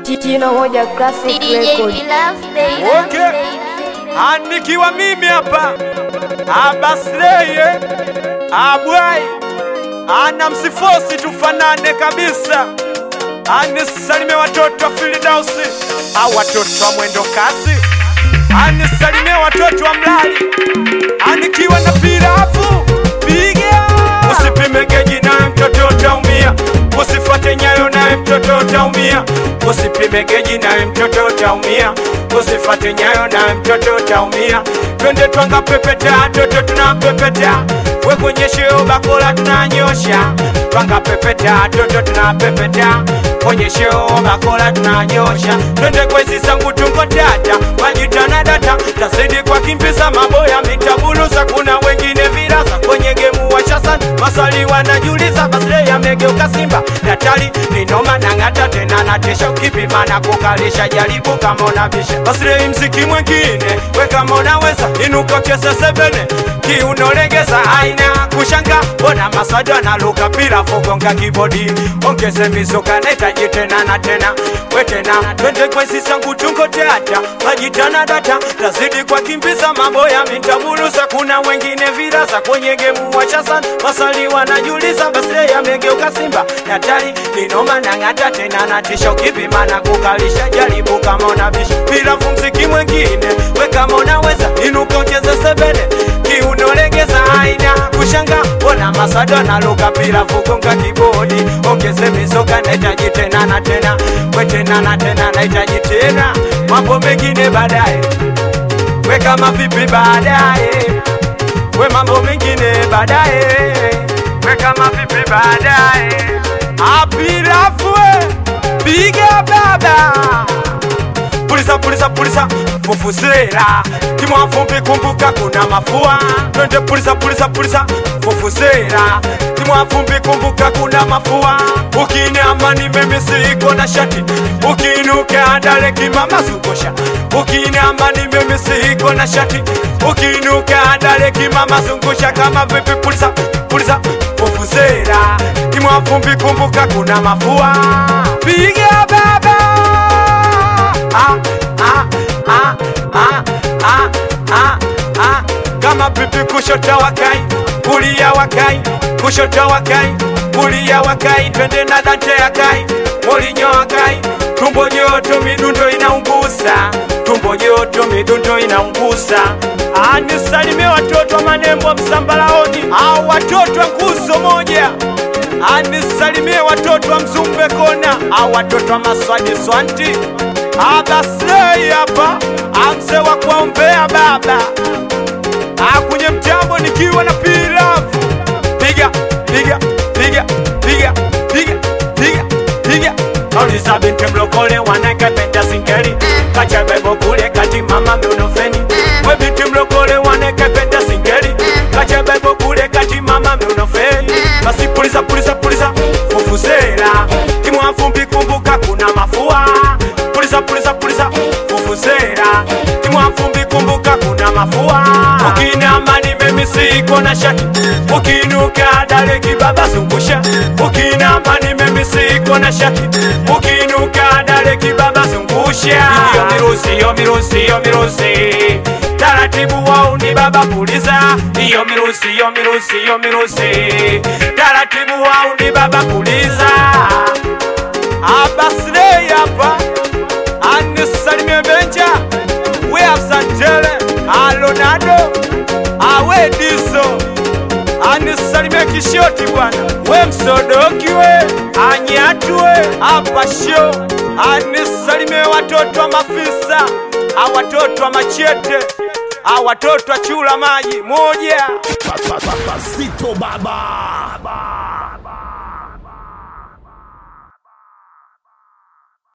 Jino moja classic record. Okay. Anikiwa mimi hapa Abasleye Abwai ana msifosi tufanane kabisa, anisalimie watoto wa Filidausi au watoto wa mwendo kasi, anisalimie watoto wa Mlali, anikiwa na pirafu piga, usipime geji naye mtoto utaumia, usifuate nyayo naye mtoto utaumia, usipime geji naye mtoto utaumia, usifuate nyayo naye mtoto utaumia. Twende twanga pepeta, toto tunapepeta, we kwenye sheo bakola tunanyosha, twanga pepeta, toto tunapepeta, kwenye sheo bakola tunanyosha. Twende kwezi zangu tungo tata, majitana data, tazidi kwa kimbiza maboya mitabuluza, kuna wengine virasa kwenye gemu washasan, maswali wanajiuliza, basle yamegeuka simba, natali ninoma nang'ata tena natesha, ukipima na kukalisha, jaribu kama unabisha, basle mziki mwengine, we kama unaweza inuka cheza sebene kiunolegeza aina kushanga bona maswadi analuka pila fugonga kibodi ongeze mizuka nahitaji tena na tena we tena twende kwezi sangu tungo teata majitana data tazidi kwa kimbiza maboya mitabuluza kuna wengine virasa kwenye gemu wachasan maswali wanajiuliza basle yamegeuka simba natari ninoma nang'ata tena natisha ukipima na kukalisha jaribu kama unabisha bila fumziki mwengine we kama unaweza inuka ucheze sebene kiunolegeza aina kushanga bona masado na luka pila fugonga kibodi ongeze mizoka nahitaji tena na tena we tena na tena nahitaji tena mambo mengine baadaye we kama vipi baadaye we mambo mengine baadaye we kama vipi baadaye apilafue piga baba pulisa pulisa pulisa fufuzela timwafumbi kumbuka kuna mafua twende pulisa pulisa pulisa fufuzela timwafumbi kumbuka kuna mafua ukinama nimemisiko na shati ukinuka dale kimama zungusha ukinama nimemisiko na shati ukinuka dale kimama zungusha kama vipi pulisa pulisa fufuzela timwafumbi kumbuka kuna mafua piga baba ah, ah, ah, ah, ah, ah, ah. kama pipi kushota wakai kulia wakai kushota wakai kulia wakai twende na dante yakai molinyo wakai tumbo joto midundo inaunguza tumbo joto midundo inaunguza anisalimie watoto wa manembo msambalaoni au watoto wa nguzo moja anisalimie watoto wa mzumbe kona au watoto wa maswadi swanti abaslei hapa amse wa kuombea baba akunye mtambo nikiwa na pilafu piga piga piga piga piga piga piga nauliza binti mlokole wanekependa singeli kachebebo kule kati mama miunofeni we binti mlokole wanekependa singeli kachebebo kule kati mama miunofeni basi puliza puliza puliza fufuzela timwafumbi kumbuka kuna mafua puliza puliza puliza fufuzela timwafumbi kumbuka kuna mafua ukinama nimemisiko na shati ukinuka dale kibaba zungusha ukinama nimemisiko na shati ukinuka dale kibaba zungusha iyo mirusi iyo mirusi iyo mirusi taratibu wao ni baba puliza iyo mirusi iyo mirusi iyo mirusi taratibu wao ni baba puliza abaslei hapa anisalimie benja we afsantele alonado awe diso anisalimie kishoti bwana we msodokiwe anyatwe apasho anisalimie watoto wa mafisa awatoto wa machete awatoto wa chula maji moja Pasito baba.